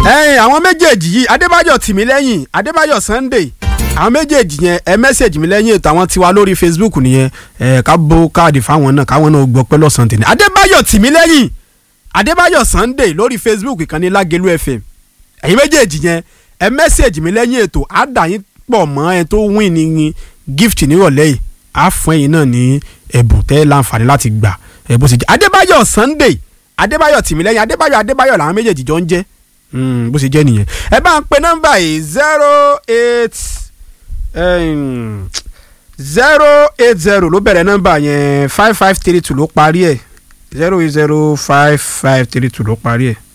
ẹ̀yin àwọn méjèèjì yìí adébáyọ̀ tìmílẹ́yìn adébáyọ̀ sunday àwọn méjèèjì yẹn ẹ mẹ́sẹ̀jì mi lẹ́yìn ètò àwọn tiwa lórí facebook nìyẹn ẹ ká bó káàdì fáwọn náà káwọn náà gbọ́ pẹ́ lọ́sàn-án tèmi adébáyọ̀ tìmílẹ́yìn adébáyọ̀ sunday lórí facebook ìkànnì lágẹ̀lú fm ẹ̀yin méjèèjì yẹn ẹ mẹ́sẹ̀jì mi lẹ́yìn ètò àdàyìn pọ̀ mọ́ ẹ tó win ní gift nírọ̀lẹ́ yìí á fún ẹ̀yin náà ní ẹ̀bùn tẹ́ láǹfààní láti gbà ẹ̀ bó ṣe jẹ́ adébáyọ̀ sunday adébáyọ̀ tìmílẹ́yìn adébáyọ̀ adébáyọ̀ làwọn méjèèjì jọ ń jẹ́ Mm, bó ṣe jẹ́ nìyẹn ẹ bá ń pe nọ́mbà yìí zero eight zero eight zero ló bẹ̀rẹ̀ nọ́mbà yẹn five five three two ló parí ẹ̀ zero eight zero five five three two ló parí ẹ̀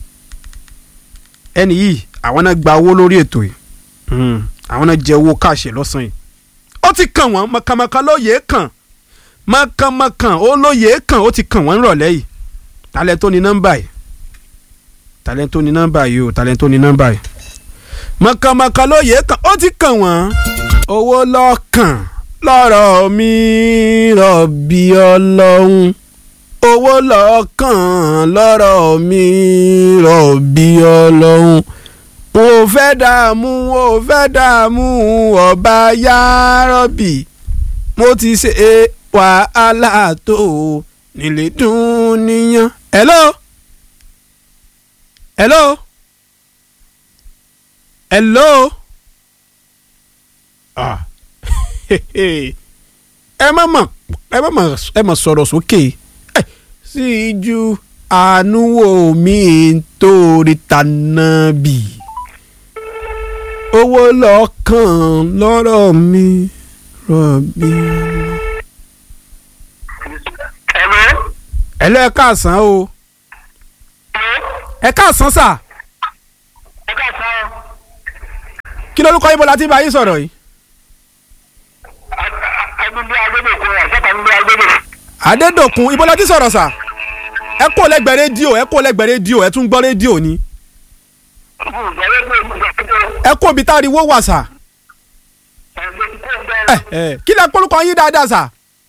ẹni yìí àwọn náà gba owó lórí ètò yìí Mm, àwọn náà jẹ owó káàṣẹ lọ́sàn yìí ó ti kàn wọ́n mọ̀kànmọ̀kàn lóye kàn mọ̀kànmọ̀kàn ó lóye kàn ó ti kàn wọ́n rọ̀lẹ́ yìí talẹ̀ tó ní nọ́mbà yìí talento ní nọ́mbà yìí o talento ní nọ́mbà yìí. mọ̀kànmọ̀kàn lóye kan ó ti kàn wọ́n. owó lọ́kàn lọ́rọ̀ mi rọ̀bì ọlọ́run. owó lọ́kàn lọ́rọ̀ mi rọ̀bì ọlọ́run. mo fẹ́ dààmú mo fẹ́ dààmú ọba yárọ̀bì. mo ti ṣe wàhálà tó nílé dùn níyàn. hello hello hello ah ẹ má mọ̀ ẹ má mọ̀ ẹ má sọ̀rọ̀ sókè ẹ sì ju àánú wò mí torí tànà bì owó lọ́kàn lọ́rọ̀ mi rọ̀bì. ẹ lọ ẹ káàsán o ẹ káàsán sà ẹ ká sọ kí lórúkọ yín bó la ti bá yín sọ̀rọ̀ yìí. agbègbè agbègbè rẹ sọta ń gbé agbègbè. adédòkun ibo la ti sọ̀rọ̀ sà ẹ kó lẹ́gbẹ̀ẹ́ rédíò ẹ kó lẹ́gbẹ̀ẹ́ rédíò ẹ tún gbọ́ rédíò ni ẹ kó ibi tá a rí wó wà sà ẹ ẹ kí lẹ kórúkọ yín dáadáa sà.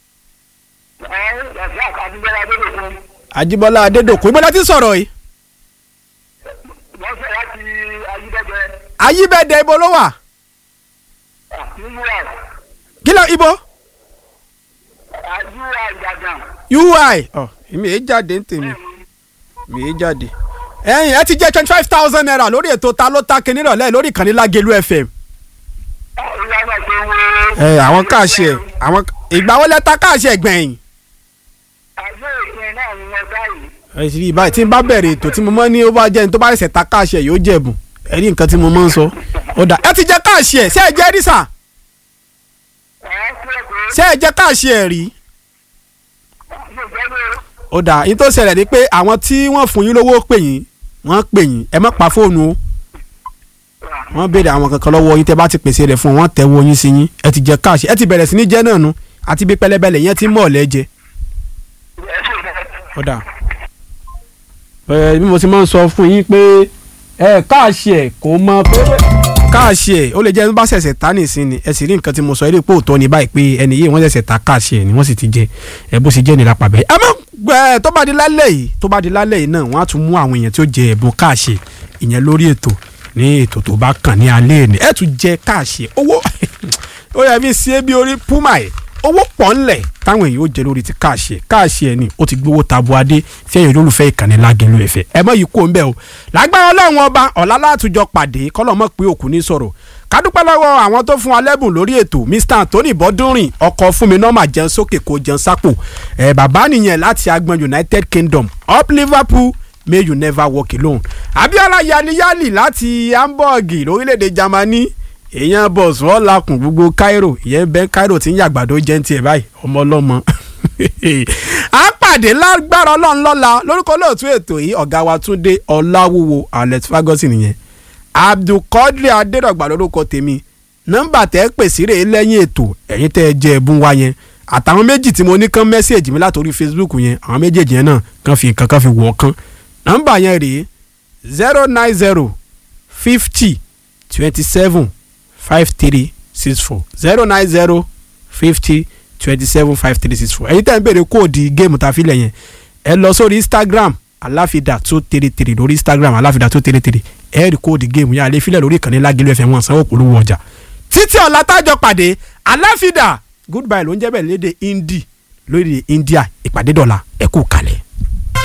àjíbọ́lá adédòkun ibo la ti sọ̀rọ̀ yìí. wọ́n fẹ́ láti ayídẹ́gbẹ́ ayíbẹ̀dẹ̀ ibo ló wà nínú ẹ̀ kí lọ ibo àdúrà ìdàgàn. ui ọ èmi èé jáde ń tèmi mi èé jáde. ẹ̀yin ẹ ti jẹ́ twenty five thousand naira lórí ètò ta ló ta kinní rọ̀lẹ́ lórí ìkànnì lágẹ̀lú fm. ìlànà tó wọ. ẹ àwọn káàṣì ẹ àwọn ìgbà wo lẹ ta káàṣì ẹ gbẹ̀yìn. àjọ ìpín náà ni wọ́n báyìí. ẹ sì rí báyìí tí n bá bẹ̀rẹ̀ ètò tí mo mọ́ ní ó bá jẹ́ ní tó bá ṣẹ̀ ta káàṣì ẹ yóò jẹ̀bù ẹ rí nǹkan tí mo mọ́ ń sọ. ó dà ẹ ti jẹ́ káàṣì ẹ ṣé ẹ jẹ́ rí sà ẹ̀ ṣe é pé ṣé ẹ jẹ́ káàṣì ẹ rí. mo jẹ́ lé ó dà yín tó ṣẹlẹ̀ ni pé àwọn tí wọ́n fún yín lówó pè yín wọ́n pè yín ẹ má pa fóònù o wọ́n béèrè àwọn kankan lọ́wọ́ yín tẹ́ bá ti pèsè rẹ̀ fún wọn tẹ́ wo yín sí yín ẹ ti jẹ káàṣì ẹ ti bẹ̀rẹ̀ sí ní jẹ́ náà nu àti bí pẹlẹbẹlẹ yẹn ti mọ̀ ọ́ lẹ́jẹ. ẹ̀ ṣe é ó dà ẹ bí mo ti máa ń sọ fún yín pé ẹ káàṣì ẹ kò mọ pé káàṣì ẹ ó lè jẹ́ ẹni bá ṣẹ̀ṣẹ̀ ta nìsín ni ẹ sì rí nǹkan tí mo sọ eré pé òótọ́ ni báyìí pé ẹni yìí wọ́n ṣẹ̀ṣẹ̀ ta káàṣì ẹ ni wọ́n sì ti jẹ ẹ bó ṣe jẹ́ nira pàbẹ́ ẹ mọ ẹ tó bá di lálẹ́ yìí tó bá di lálẹ́ yìí náà wọ́n á tún mú àwọn èèyàn tí ó jẹ ẹ̀bùn káàṣì ìyẹn lórí ètò ní ètò tó bá kàn ní alẹ́ ni ẹ tún jẹ káàṣì owó ó yẹ fi ṣe é bí orí púmà ẹ̀ owó pọ̀ ńlẹ̀ táwọn èèyàn ó jẹ lórí ti káàṣì ẹ̀ káàṣì ẹ̀ ni ó ti gbowó tabu adé fẹ́yìn olólùfẹ́ ìkànnì lágẹ̀lú ẹ̀fẹ̀ ẹ mọ̀ yìí kó ń bẹ̀ o lágbára ọlọ́run ọba ọ̀la látùjọ pàdé kọ́lọ́mọ́ pé òkú ní sọ̀rọ̀ kádúpẹ́ lọ́wọ́ àwọn tó fún wa lẹ́bùn lórí ètò Mr Anthony bọ́dúnrìn ọkọ̀ fún mi nọ́mà jẹun sókè kó jẹun sápò ẹ̀ bàbá nìyẹn láti agbọn United Kingdom up Liverpool may you never walk alone Abiola yaniyali láti Hamburg lórílẹ̀‐èdè Germany èèyàn bọ̀s wọ́n lakùn gbogbo Cairo ìyẹn bẹ́ẹ̀ Cairo ti ń yàgbàdo jẹ́ ń tiẹ̀ báyìí ọmọ ọlọ́mọ a pàdé lágbára ọlọ́run lọ́la lórúkọ lóòtú ètò yìí ọ̀gá wa Túndé Ọláwúwo Alex Ferguson nìyẹn Abdulkadir Adédọ̀gbà lórúkọ tèmi nọ́mbà tẹ́ pèsè rè é lẹ́yìn ètò ẹ̀yin tẹ́ ẹ jẹ́ ẹ̀bùn wa yẹn àtàwọn méjì tí mo ní kán mẹ́sẹ̀gì mi látòrí Facebook yẹn àwọn méjèèjì yẹn náà kàn fi nǹkan kan fi wọ̀ kán nọ́mbà yẹn rèé zero nine zero fifty twenty seven five three six four zero nine zero fifty twenty seven five three six four ẹ̀yin tẹ́ ń béèrè kóòdì géèmù tá a fi lẹ̀ yẹn ẹ lọ sórí Instagram aláfidà tó tèrè tèrè lórí instagram aláfidà tó tèrè tèrè ẹ̀ẹ́rì kóòdù géèmù yẹn àlẹ́ filẹ̀ lórí ìkànnì lágẹ̀lú ẹ̀fẹ̀ wọn sanwó polówó ọjà títí ọ̀la tájọ pàdé aláfidà goodbye ló ń jẹ́ bẹ́ẹ̀ léde hindi lórí india ìpàdé dọ̀la ẹ̀kú kalẹ̀.